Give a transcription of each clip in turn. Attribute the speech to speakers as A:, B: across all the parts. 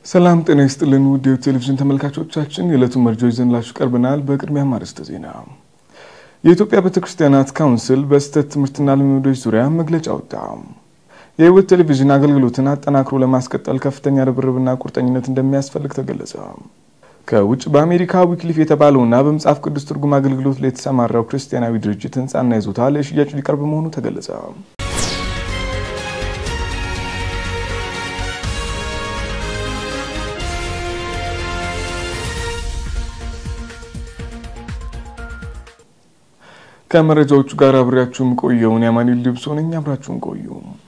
A: ሰላም ጤና ይስጥልን ውድ ቴሌቪዥን ተመልካቾቻችን፣ የዕለቱን መረጃዎች ይዘንላችሁ ቀርበናል። በቅድሚያ ማርስተ ዜና። የኢትዮጵያ ቤተክርስቲያናት ካውንስል በስህተት ትምህርትና ልምምዶች ዙሪያ መግለጫ ወጣ። የህይወት ቴሌቪዥን አገልግሎትን አጠናክሮ ለማስቀጠል ከፍተኛ ርብርብና ቁርጠኝነት እንደሚያስፈልግ ተገለጸ። ከውጭ በአሜሪካ ዊክሊፍ የተባለውና በመጽሐፍ ቅዱስ ትርጉም አገልግሎት ላይ የተሰማራው ክርስቲያናዊ ድርጅት ህንፃና ይዞታ ለሽያጭ ሊቀርብ መሆኑ ተገለጸ። ከመረጃዎቹ ጋር አብሬያችሁም ቆየውን የአማኑኤል ልብሶ ነኝ። አብራችሁን ቆዩ።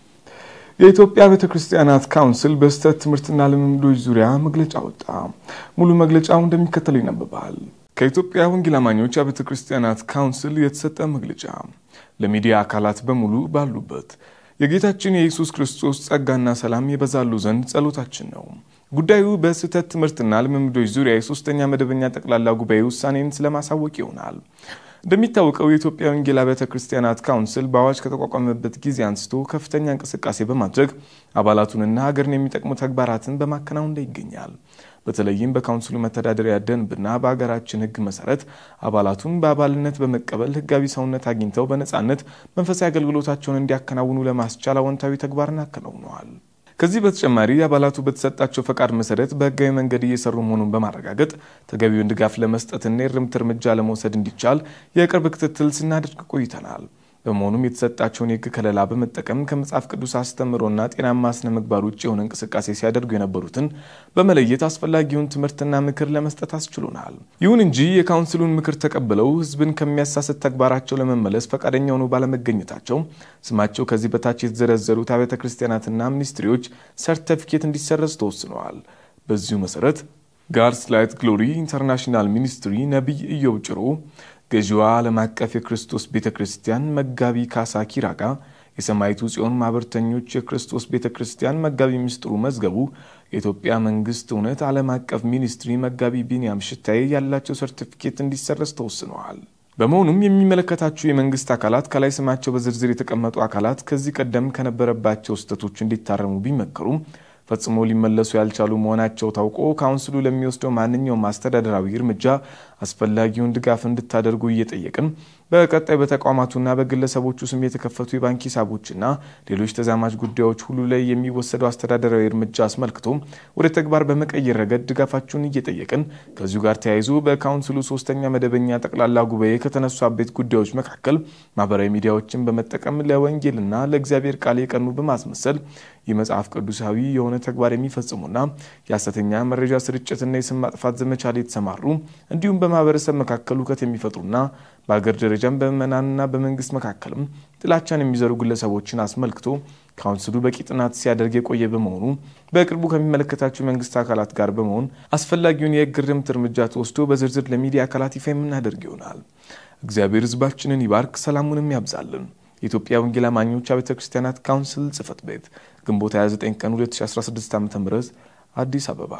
A: የኢትዮጵያ ቤተ ክርስቲያናት ካውንስል በስህተት ትምህርትና ልምምዶች ዙሪያ መግለጫ ወጣ። ሙሉ መግለጫው እንደሚከተለው ይነበባል። ከኢትዮጵያ ወንጌል አማኞች የቤተ ክርስቲያናት ካውንስል የተሰጠ መግለጫ ለሚዲያ አካላት በሙሉ ባሉበት የጌታችን የኢየሱስ ክርስቶስ ጸጋና ሰላም የበዛሉ ዘንድ ጸሎታችን ነው። ጉዳዩ በስህተት ትምህርትና ልምምዶች ዙሪያ የሶስተኛ መደበኛ ጠቅላላ ጉባኤ ውሳኔን ስለማሳወቅ ይሆናል። እንደሚታወቀው የኢትዮጵያ ወንጌል አብያተ ክርስቲያናት ካውንስል በአዋጅ ከተቋቋመበት ጊዜ አንስቶ ከፍተኛ እንቅስቃሴ በማድረግ አባላቱንና ሀገርን የሚጠቅሙ ተግባራትን በማከናወን ላይ ይገኛል። በተለይም በካውንስሉ መተዳደሪያ ደንብና በሀገራችን ሕግ መሰረት አባላቱን በአባልነት በመቀበል ሕጋዊ ሰውነት አግኝተው በነፃነት መንፈሳዊ አገልግሎታቸውን እንዲያከናውኑ ለማስቻል አዎንታዊ ተግባርን አከናውነዋል። ከዚህ በተጨማሪ አባላቱ በተሰጣቸው ፈቃድ መሰረት በህጋዊ መንገድ እየሰሩ መሆኑን በማረጋገጥ ተገቢውን ድጋፍ ለመስጠትና የእርምት እርምጃ ለመውሰድ እንዲቻል የቅርብ ክትትል ስናደርግ ቆይተናል። በመሆኑም የተሰጣቸውን የህግ ከለላ በመጠቀም ከመጽሐፍ ቅዱስ አስተምሮና ጤናማ ስነ ምግባር ውጭ የሆነ እንቅስቃሴ ሲያደርጉ የነበሩትን በመለየት አስፈላጊውን ትምህርትና ምክር ለመስጠት አስችሎናል። ይሁን እንጂ የካውንስሉን ምክር ተቀብለው ህዝብን ከሚያሳስት ተግባራቸው ለመመለስ ፈቃደኛ ሆነው ባለመገኘታቸው ስማቸው ከዚህ በታች የተዘረዘሩት አብያተ ክርስቲያናትና ሚኒስትሪዎች ሰርተፊኬት እንዲሰረዝ ተወስነዋል። በዚሁ መሰረት ጋድስ ላይት ግሎሪ ኢንተርናሽናል ሚኒስትሪ ነቢይ ኢዮብ ጭሮ ገዢዋ ዓለም አቀፍ የክርስቶስ ቤተ ክርስቲያን መጋቢ ካሳ ኪራጋ፣ የሰማይቱ ጽዮን ማህበርተኞች የክርስቶስ ቤተ ክርስቲያን መጋቢ ምስጢሩ መዝገቡ፣ የኢትዮጵያ መንግስት እውነት ዓለም አቀፍ ሚኒስትሪ መጋቢ ቢንያም ሽታዬ ያላቸው ሰርቲፊኬት እንዲሰረዝ ተወስነዋል። በመሆኑም የሚመለከታቸው የመንግስት አካላት ከላይ ስማቸው በዝርዝር የተቀመጡ አካላት ከዚህ ቀደም ከነበረባቸው ስህተቶች እንዲታረሙ ቢመከሩም ፈጽሞ ሊመለሱ ያልቻሉ መሆናቸው ታውቆ ካውንስሉ ለሚወስደው ማንኛውም አስተዳደራዊ እርምጃ አስፈላጊውን ድጋፍ እንድታደርጉ እየጠየቅን በቀጣይ በተቋማቱና በግለሰቦቹ ስም የተከፈቱ የባንክ ሂሳቦችና ሌሎች ተዛማጅ ጉዳዮች ሁሉ ላይ የሚወሰደው አስተዳደራዊ እርምጃ አስመልክቶ ወደ ተግባር በመቀየር ረገድ ድጋፋችሁን እየጠየቅን ከዚሁ ጋር ተያይዞ በካውንስሉ ሶስተኛ መደበኛ ጠቅላላ ጉባኤ ከተነሱ አበይት ጉዳዮች መካከል ማህበራዊ ሚዲያዎችን በመጠቀም ለወንጌልና ለእግዚአብሔር ቃል የቀኑ በማስመሰል የመጽሐፍ ቅዱሳዊ የሆነ ተግባር የሚፈጽሙና የሐሰተኛ መረጃ ስርጭትና የስም ማጥፋት ዘመቻ ላይ የተሰማሩ እንዲሁም በማህበረሰብ መካከል ሁከት የሚፈጥሩና በሀገር ደረጃም በምዕመናንና በመንግስት መካከልም ጥላቻን የሚዘሩ ግለሰቦችን አስመልክቶ ካውንስሉ በቂ ጥናት ሲያደርግ የቆየ በመሆኑ በቅርቡ ከሚመለከታቸው የመንግስት አካላት ጋር በመሆን አስፈላጊውን የህግ እርምት እርምጃ ተወስዶ በዝርዝር ለሚዲያ አካላት ይፋ የምናደርግ ይሆናል። እግዚአብሔር ህዝባችንን ይባርክ፣ ሰላሙንም ያብዛልን። የኢትዮጵያ ወንጌል አማኞች ቤተ ክርስቲያናት ካውንስል ጽህፈት ቤት ግንቦት 29 ቀን 2016 ዓ ም አዲስ አበባ።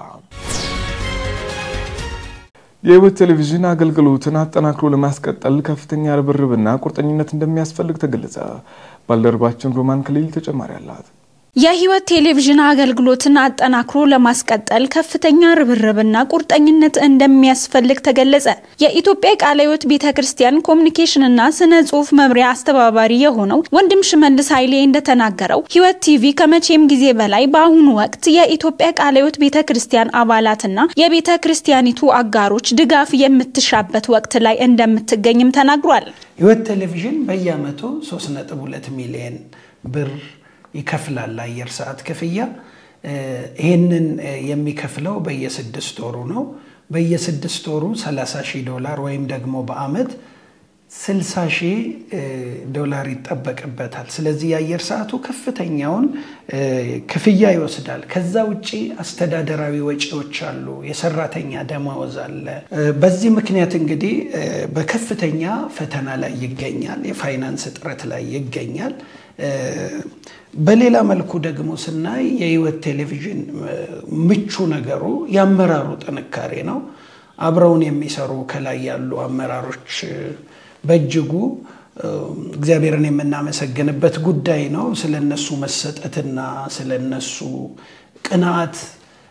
A: የህይወት ቴሌቪዥን አገልግሎትን አጠናክሮ ለማስቀጠል ከፍተኛ ርብርብና ቁርጠኝነት እንደሚያስፈልግ ተገለጸ። ባልደረባችን ሮማን ክሊል ተጨማሪ አላት።
B: የህይወት ቴሌቪዥን አገልግሎትን አጠናክሮ ለማስቀጠል ከፍተኛ ርብርብና ቁርጠኝነት እንደሚያስፈልግ ተገለጸ። የኢትዮጵያ ቃለ ሕይወት ቤተ ክርስቲያን ኮሚኒኬሽንና ስነ ጽሁፍ መምሪያ አስተባባሪ የሆነው ወንድም ሽመልስ ኃይሌ እንደተናገረው ህይወት ቲቪ ከመቼም ጊዜ በላይ በአሁኑ ወቅት የኢትዮጵያ ቃለ ሕይወት ቤተ ክርስቲያን አባላትና የቤተ ክርስቲያኒቱ አጋሮች ድጋፍ የምትሻበት ወቅት ላይ እንደምትገኝም ተናግሯል።
C: ህይወት ቴሌቪዥን በየአመቱ 3.2 ሚሊዮን ብር ይከፍላል ለአየር ሰዓት ክፍያ። ይህንን የሚከፍለው በየስድስት ወሩ ነው። በየስድስት ወሩ 30 ሺህ ዶላር ወይም ደግሞ በአመት 60 ሺህ ዶላር ይጠበቅበታል። ስለዚህ የአየር ሰዓቱ ከፍተኛውን ክፍያ ይወስዳል። ከዛ ውጭ አስተዳደራዊ ወጪዎች አሉ፣ የሰራተኛ ደመወዝ አለ። በዚህ ምክንያት እንግዲህ በከፍተኛ ፈተና ላይ ይገኛል፣ የፋይናንስ እጥረት ላይ ይገኛል። በሌላ መልኩ ደግሞ ስናይ የህይወት ቴሌቪዥን ምቹ ነገሩ የአመራሩ ጥንካሬ ነው። አብረውን የሚሰሩ ከላይ ያሉ አመራሮች በእጅጉ እግዚአብሔርን የምናመሰግንበት ጉዳይ ነው። ስለነሱ መሰጠትና ስለነሱ ቅንዓት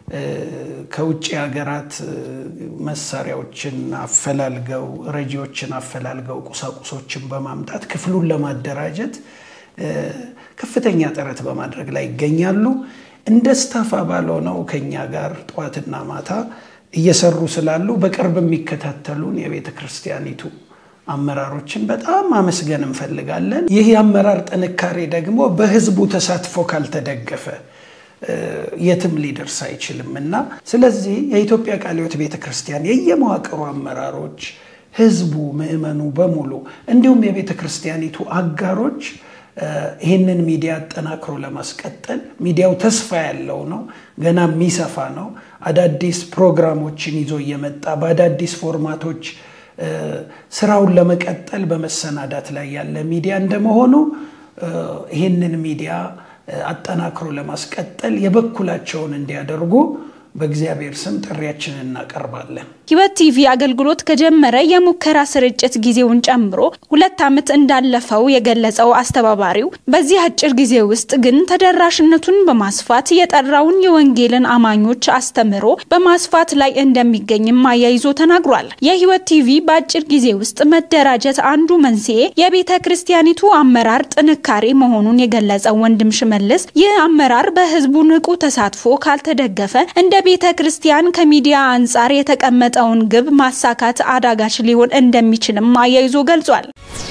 C: ከውጭ ሀገራት መሳሪያዎችን አፈላልገው ረጂዎችን አፈላልገው ቁሳቁሶችን በማምጣት ክፍሉን ለማደራጀት ከፍተኛ ጥረት በማድረግ ላይ ይገኛሉ። እንደ ስታፍ አባል ሆነው ከኛ ጋር ጠዋትና ማታ እየሰሩ ስላሉ በቅርብ የሚከታተሉን የቤተ ክርስቲያኒቱ አመራሮችን በጣም ማመስገን እንፈልጋለን። ይህ የአመራር ጥንካሬ ደግሞ በህዝቡ ተሳትፎ ካልተደገፈ የትም ሊደርስ አይችልም እና ስለዚህ የኢትዮጵያ ቃለ ሕይወት ቤተ ክርስቲያን የየመዋቅሩ አመራሮች፣ ህዝቡ፣ ምዕመኑ በሙሉ እንዲሁም የቤተ ክርስቲያኒቱ አጋሮች ይህንን ሚዲያ አጠናክሮ ለማስቀጠል ሚዲያው ተስፋ ያለው ነው። ገና የሚሰፋ ነው። አዳዲስ ፕሮግራሞችን ይዞ እየመጣ በአዳዲስ ፎርማቶች ስራውን ለመቀጠል በመሰናዳት ላይ ያለ ሚዲያ እንደመሆኑ ይህንን ሚዲያ አጠናክሮ ለማስቀጠል የበኩላቸውን እንዲያደርጉ በእግዚአብሔር ስም ጥሪያችንን እናቀርባለን።
B: ሕይወት ቲቪ አገልግሎት ከጀመረ የሙከራ ስርጭት ጊዜውን ጨምሮ ሁለት ዓመት እንዳለፈው የገለጸው አስተባባሪው በዚህ አጭር ጊዜ ውስጥ ግን ተደራሽነቱን በማስፋት የጠራውን የወንጌልን አማኞች አስተምሮ በማስፋት ላይ እንደሚገኝም አያይዞ ተናግሯል። የሕይወት ቲቪ በአጭር ጊዜ ውስጥ መደራጀት አንዱ መንስኤ የቤተ ክርስቲያኒቱ አመራር ጥንካሬ መሆኑን የገለጸው ወንድም ሽመልስ ይህ አመራር በህዝቡ ንቁ ተሳትፎ ካልተደገፈ እንደ ቤተ ክርስቲያን ከሚዲያ አንጻር የተቀመጠውን ግብ ማሳካት አዳጋች ሊሆን እንደሚችልም አያይዞ ገልጿል።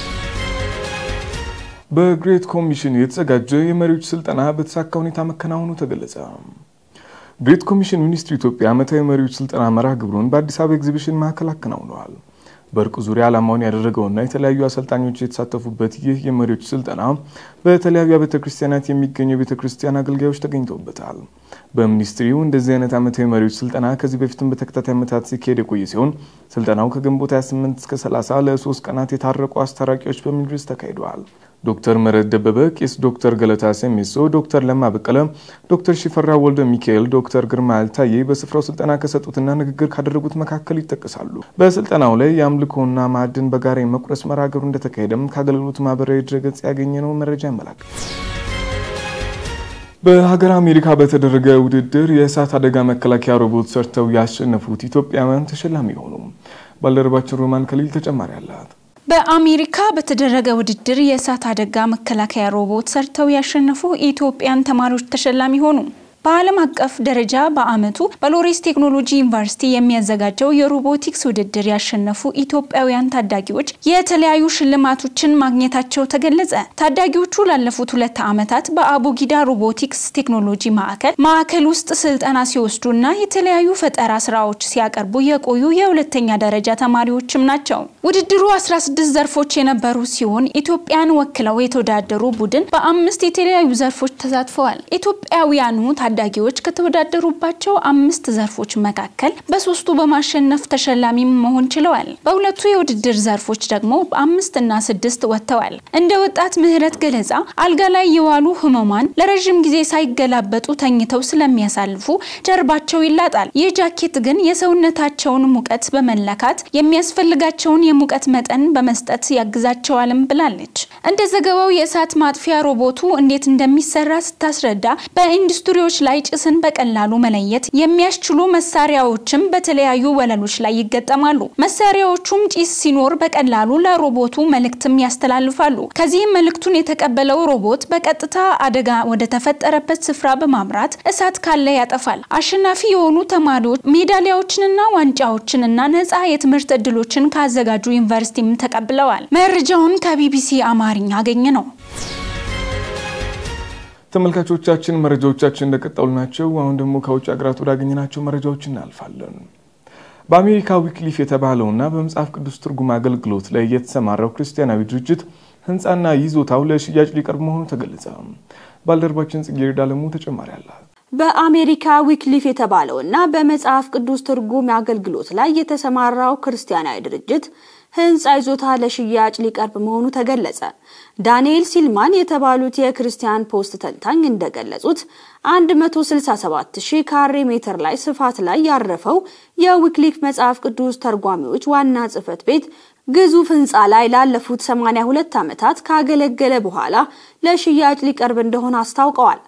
A: በግሬት ኮሚሽን የተዘጋጀ የመሪዎች ስልጠና በተሳካ ሁኔታ መከናወኑ ተገለጸ። ግሬት ኮሚሽን ሚኒስትሪ ኢትዮጵያ ዓመታዊ መሪዎች ስልጠና መርሃ ግብሩን በአዲስ አበባ ኤግዚቢሽን ማዕከል አከናውነዋል። በእርቅ ዙሪያ ዓላማውን ያደረገውና የተለያዩ አሰልጣኞች የተሳተፉበት ይህ የመሪዎች ስልጠና በተለያዩ ቤተ ክርስቲያናት የሚገኙ የቤተ ክርስቲያን አገልጋዮች ተገኝተውበታል። በሚኒስትሪው እንደዚህ አይነት ዓመታዊ መሪዎች ስልጠና ከዚህ በፊትም በተከታታይ ዓመታት ሲካሄድ የቆየ ሲሆን ስልጠናው ከግንቦት 28 እስከ 30 ለሶስት ቀናት የታረቁ አስታራቂዎች በሚል ርዕስ ተካሂደዋል። ዶክተር ምህረት ደበበ፣ ቄስ ዶክተር ገለታ ሰሜሶ፣ ዶክተር ለማ በቀለ፣ ዶክተር ሽፈራ ወልደ ሚካኤል፣ ዶክተር ግርማ አልታዬ በስፍራው ስልጠና ከሰጡትና ንግግር ካደረጉት መካከል ይጠቀሳሉ። በስልጠናው ላይ የአምልኮና ማዕድን በጋራ የመቁረስ መርሃ ግብሩ እንደተካሄደም ከአገልግሎት ማህበራዊ ድረገጽ ያገኘነው መረጃ ያመላክታል። በሀገር አሜሪካ በተደረገ ውድድር የእሳት አደጋ መከላከያ ሮቦት ሰርተው ያሸነፉት ኢትዮጵያውያን ተሸላሚ ሆኑ። ባልደረባችን ሮማን ከሊል ተጨማሪ አላት።
B: በአሜሪካ በተደረገ ውድድር የእሳት አደጋ መከላከያ ሮቦት ሰርተው ያሸነፉ የኢትዮጵያን ተማሪዎች ተሸላሚ ሆኑ። በዓለም አቀፍ ደረጃ በዓመቱ በሎሬስ ቴክኖሎጂ ዩኒቨርሲቲ የሚያዘጋጀው የሮቦቲክስ ውድድር ያሸነፉ ኢትዮጵያውያን ታዳጊዎች የተለያዩ ሽልማቶችን ማግኘታቸው ተገለጸ። ታዳጊዎቹ ላለፉት ሁለት ዓመታት በአቡጊዳ ሮቦቲክስ ቴክኖሎጂ ማዕከል ማዕከል ውስጥ ስልጠና ሲወስዱና የተለያዩ ፈጠራ ስራዎች ሲያቀርቡ የቆዩ የሁለተኛ ደረጃ ተማሪዎችም ናቸው። ውድድሩ 16 ዘርፎች የነበሩ ሲሆን ኢትዮጵያን ወክለው የተወዳደሩ ቡድን በአምስት የተለያዩ ዘርፎች ተሳትፈዋል። ኢትዮጵያውያኑ ታዳጊዎች ከተወዳደሩባቸው አምስት ዘርፎች መካከል በሶስቱ በማሸነፍ ተሸላሚ መሆን ችለዋል። በሁለቱ የውድድር ዘርፎች ደግሞ በአምስት እና ስድስት ወጥተዋል። እንደ ወጣት ምህረት ገለጻ አልጋ ላይ የዋሉ ህመማን ለረዥም ጊዜ ሳይገላበጡ ተኝተው ስለሚያሳልፉ ጀርባቸው ይላጣል። ይህ ጃኬት ግን የሰውነታቸውን ሙቀት በመለካት የሚያስፈልጋቸውን የሙቀት መጠን በመስጠት ያግዛቸዋልም ብላለች። እንደ ዘገባው የእሳት ማጥፊያ ሮቦቱ እንዴት እንደሚሰራ ስታስረዳ በኢንዱስትሪዎች ላይ ጭስን በቀላሉ መለየት የሚያስችሉ መሳሪያዎችም በተለያዩ ወለሎች ላይ ይገጠማሉ። መሳሪያዎቹም ጭስ ሲኖር በቀላሉ ለሮቦቱ መልእክትም ያስተላልፋሉ። ከዚህም መልእክቱን የተቀበለው ሮቦት በቀጥታ አደጋ ወደ ተፈጠረበት ስፍራ በማምራት እሳት ካለ ያጠፋል። አሸናፊ የሆኑ ተማሪዎች ሜዳሊያዎችንና ዋንጫዎችንና ነፃ የትምህርት እድሎችን ካዘጋጁ ዩኒቨርሲቲም ተቀብለዋል። መረጃውን ከቢቢሲ አማርኛ አገኘ ነው።
A: ተመልካቾቻችን መረጃዎቻችን እንደቀጠሉ ናቸው። አሁን ደግሞ ከውጭ ሀገራት ወዳገኘናቸው መረጃዎች እናልፋለን። በአሜሪካ ዊክሊፍ የተባለውና በመጽሐፍ ቅዱስ ትርጉም አገልግሎት ላይ የተሰማራው ክርስቲያናዊ ድርጅት ህንፃና ይዞታው ለሽያጭ ሊቀርብ መሆኑ ተገለጸ። ባልደረባችን ጽጌረዳ አለሙ ተጨማሪ አላት።
D: በአሜሪካ ዊክሊፍ የተባለውና በመጽሐፍ ቅዱስ ትርጉም አገልግሎት ላይ የተሰማራው ክርስቲያናዊ ድርጅት ህንፃ ይዞታ ለሽያጭ ሊቀርብ መሆኑ ተገለጸ። ዳንኤል ሲልማን የተባሉት የክርስቲያን ፖስት ተንታኝ እንደገለጹት 167 ሺህ ካሬ ሜትር ላይ ስፋት ላይ ያረፈው የዊክሊፍ መጽሐፍ ቅዱስ ተርጓሚዎች ዋና ጽህፈት ቤት ግዙፍ ህንፃ ላይ ላለፉት 82 ዓመታት ካገለገለ በኋላ ለሽያጭ ሊቀርብ እንደሆነ አስታውቀዋል።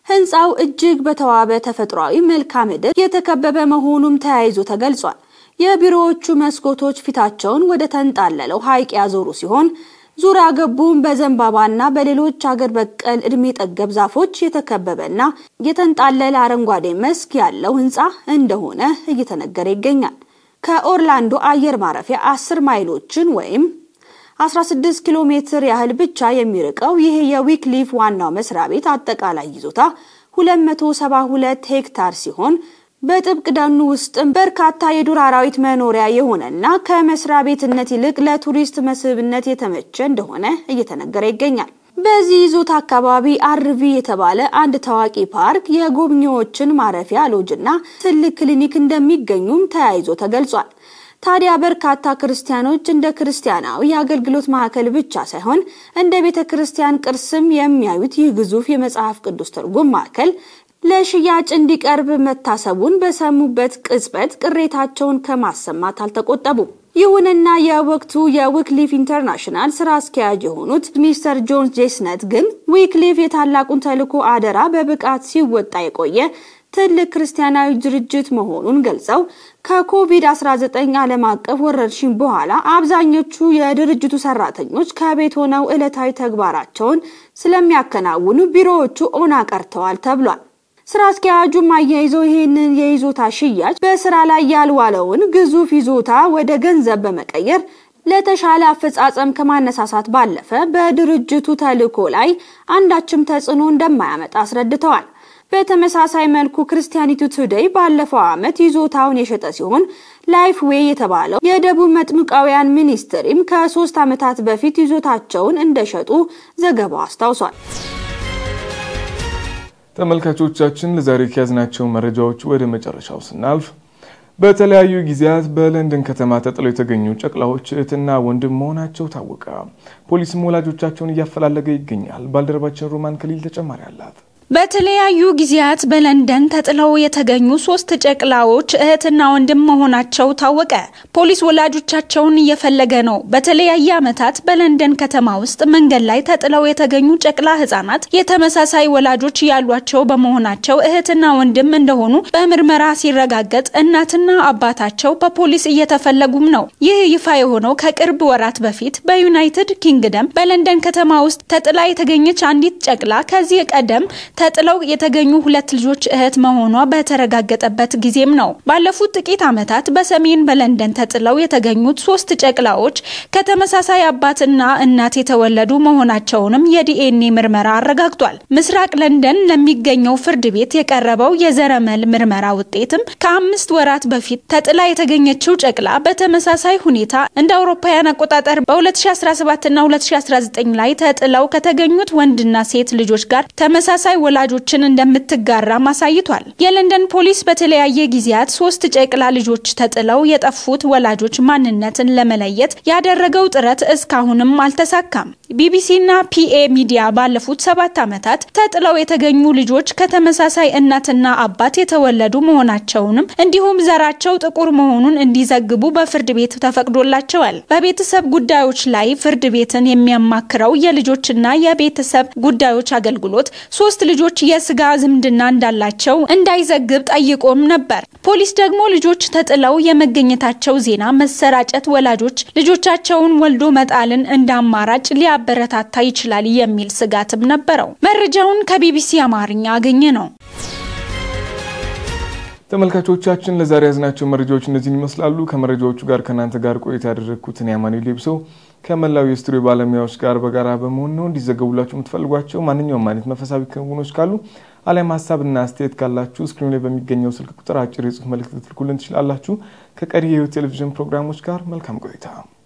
D: ህንፃው እጅግ በተዋበ ተፈጥሯዊ መልክዓ ምድር የተከበበ መሆኑም ተያይዞ ተገልጿል። የቢሮዎቹ መስኮቶች ፊታቸውን ወደ ተንጣለለው ሐይቅ ያዞሩ ሲሆን ዙሪያ ገቡም በዘንባባና በሌሎች አገር በቀል እድሜ ጠገብ ዛፎች የተከበበና የተንጣለለ አረንጓዴ መስክ ያለው ህንፃ እንደሆነ እየተነገረ ይገኛል። ከኦርላንዶ አየር ማረፊያ 10 ማይሎችን ወይም 16 ኪሎ ሜትር ያህል ብቻ የሚርቀው ይህ የዊክሊፍ ዋናው መስሪያ ቤት አጠቃላይ ይዞታ 272 ሄክታር ሲሆን በጥብቅ ደኑ ውስጥም በርካታ የዱር አራዊት መኖሪያ የሆነና ከመስሪያ ቤትነት ይልቅ ለቱሪስት መስህብነት የተመቸ እንደሆነ እየተነገረ ይገኛል። በዚህ ይዞታ አካባቢ አርቪ የተባለ አንድ ታዋቂ ፓርክ፣ የጎብኚዎችን ማረፊያ ሎጅና ትልቅ ክሊኒክ እንደሚገኙም ተያይዞ ተገልጿል። ታዲያ በርካታ ክርስቲያኖች እንደ ክርስቲያናዊ የአገልግሎት ማዕከል ብቻ ሳይሆን እንደ ቤተ ክርስቲያን ቅርስም የሚያዩት ይህ ግዙፍ የመጽሐፍ ቅዱስ ትርጉም ማዕከል ለሽያጭ እንዲቀርብ መታሰቡን በሰሙበት ቅጽበት ቅሬታቸውን ከማሰማት አልተቆጠቡም። ይሁንና የወቅቱ የዊክሊፍ ኢንተርናሽናል ስራ አስኪያጅ የሆኑት ሚስተር ጆን ጄስነት ግን ዊክሊፍ የታላቁን ተልዕኮ አደራ በብቃት ሲወጣ የቆየ ትልቅ ክርስቲያናዊ ድርጅት መሆኑን ገልጸው ከኮቪድ-19 ዓለም አቀፍ ወረርሽኝ በኋላ አብዛኞቹ የድርጅቱ ሰራተኞች ከቤት ሆነው ዕለታዊ ተግባራቸውን ስለሚያከናውኑ ቢሮዎቹ ኦና ቀርተዋል ተብሏል። ስራ አስኪያጁም አያይዘው ይህንን የይዞታ ሽያጭ በስራ ላይ ያልዋለውን ግዙፍ ይዞታ ወደ ገንዘብ በመቀየር ለተሻለ አፈጻጸም ከማነሳሳት ባለፈ በድርጅቱ ተልዕኮ ላይ አንዳችም ተጽዕኖ እንደማያመጣ አስረድተዋል። በተመሳሳይ መልኩ ክርስቲያኒቱ ቱዴይ ባለፈው ዓመት ይዞታውን የሸጠ ሲሆን ላይፍ ዌይ የተባለው የደቡብ መጥምቃውያን ሚኒስትሪም ከሶስት ዓመታት በፊት ይዞታቸውን እንደሸጡ ዘገባው አስታውሷል።
A: ተመልካቾቻችን ለዛሬ ከያዝናቸው መረጃዎች ወደ መጨረሻው ስናልፍ በተለያዩ ጊዜያት በለንደን ከተማ ተጥለው የተገኙ ጨቅላዎች እህትና ወንድም መሆናቸው ታወቀ። ፖሊስም ወላጆቻቸውን እያፈላለገ ይገኛል። ባልደረባችን ሮማን ከሊል ተጨማሪ አላት።
B: በተለያዩ ጊዜያት በለንደን ተጥለው የተገኙ ሶስት ጨቅላዎች እህትና ወንድም መሆናቸው ታወቀ። ፖሊስ ወላጆቻቸውን እየፈለገ ነው። በተለያየ ዓመታት በለንደን ከተማ ውስጥ መንገድ ላይ ተጥለው የተገኙ ጨቅላ ህጻናት የተመሳሳይ ወላጆች ያሏቸው በመሆናቸው እህትና ወንድም እንደሆኑ በምርመራ ሲረጋገጥ እናትና አባታቸው በፖሊስ እየተፈለጉም ነው። ይህ ይፋ የሆነው ከቅርብ ወራት በፊት በዩናይትድ ኪንግደም በለንደን ከተማ ውስጥ ተጥላ የተገኘች አንዲት ጨቅላ ከዚህ ቀደም ተጥለው የተገኙ ሁለት ልጆች እህት መሆኗ በተረጋገጠበት ጊዜም ነው። ባለፉት ጥቂት ዓመታት በሰሜን በለንደን ተጥለው የተገኙት ሶስት ጨቅላዎች ከተመሳሳይ አባትና እናት የተወለዱ መሆናቸውንም የዲኤንኤ ምርመራ አረጋግጧል። ምስራቅ ለንደን ለሚገኘው ፍርድ ቤት የቀረበው የዘረመል ምርመራ ውጤትም ከአምስት ወራት በፊት ተጥላ የተገኘችው ጨቅላ በተመሳሳይ ሁኔታ እንደ አውሮፓውያን አቆጣጠር በ2017ና 2019 ላይ ተጥለው ከተገኙት ወንድና ሴት ልጆች ጋር ተመሳሳይ ወላጆችን እንደምትጋራም አሳይቷል። የለንደን ፖሊስ በተለያየ ጊዜያት ሶስት ጨቅላ ልጆች ተጥለው የጠፉት ወላጆች ማንነትን ለመለየት ያደረገው ጥረት እስካሁንም አልተሳካም። ቢቢሲና ፒኤ ሚዲያ ባለፉት ሰባት ዓመታት ተጥለው የተገኙ ልጆች ከተመሳሳይ እናትና አባት የተወለዱ መሆናቸውንም እንዲሁም ዘራቸው ጥቁር መሆኑን እንዲዘግቡ በፍርድ ቤት ተፈቅዶላቸዋል። በቤተሰብ ጉዳዮች ላይ ፍርድ ቤትን የሚያማክረው የልጆችና የቤተሰብ ጉዳዮች አገልግሎት ሶስት ልጆች የስጋ ዝምድና እንዳላቸው እንዳይዘግብ ጠይቆም ነበር። ፖሊስ ደግሞ ልጆች ተጥለው የመገኘታቸው ዜና መሰራጨት ወላጆች ልጆቻቸውን ወልዶ መጣልን እንደ አማራጭ ሊያበረታታ ይችላል የሚል ስጋትም ነበረው። መረጃውን ከቢቢሲ አማርኛ አገኘ ነው።
A: ተመልካቾቻችን ለዛሬ ያዝናቸው መረጃዎች እነዚህን ይመስላሉ። ከመረጃዎቹ ጋር ከእናንተ ጋር ቆይታ ያደረግኩትን የአማኑኤል ሌብሶ ከመላው የስቱዲዮ ባለሙያዎች ጋር በጋራ በመሆን ነው። እንዲዘገቡላችሁ የምትፈልጓቸው ማንኛውም አይነት መንፈሳዊ ክንውኖች ካሉ አሊያም ሀሳብና አስተያየት ካላችሁ ስክሪን ላይ በሚገኘው ስልክ ቁጥር አጭር የጽሁፍ መልእክት ልትልኩልን ትችላላችሁ። ከቀሪ የህይወት ቴሌቪዥን ፕሮግራሞች ጋር መልካም ቆይታ